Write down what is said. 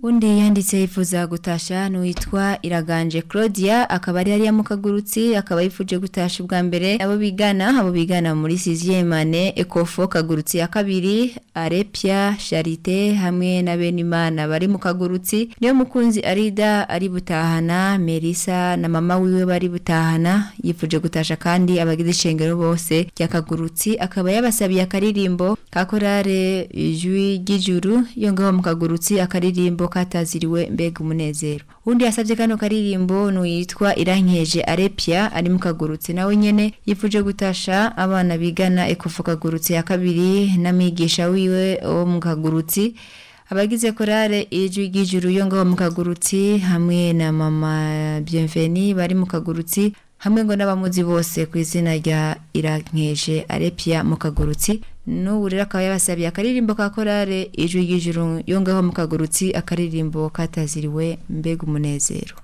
undi yanditse yifuza gutasha n'uwitwa iraganje claudia akaba ari hariya mu kagurutsi akaba yifuje gutasha ubwa mbere abo bigana abo bigana muri siziyemane ekofo kagurutsi ya kabiri arepia charite hamwe na benimana bari mu kagurutsi niyo mukunzi arida ari butahana merisa na mama wiwe bari butahana yifuje gutasha kandi abagize ishengero bose ry'akagurutsi akaba yabasabiye akaririmbo ka korale ijwi ry'ijuru yo ngaho mu kagurutsi akaririmbo kataziriwe mbega umunezero undi yasabye kano karirimbo n'uyitwa irankeje arepia ari mu kagurutsi nawe nyene yifuje gutasha abana bigana ekofu kagurutsi ya kabiri n'amigisha wiwe wo mu kagurutsi abagize korale ijwi ry'ijuru yo ngaho mu kagurutsi hamwe na mama bienveni bari mu kagurutsi hamwe ngo n'abamuzi bose ku izina rya irankeje arepia mu kagurutsi n'ubu rero akaba yabasabiye akaririmbo ka korale ijwi ry'ijuru yo ngaho mu kagurutsi akaririmbo kataziriwe mbega umunezero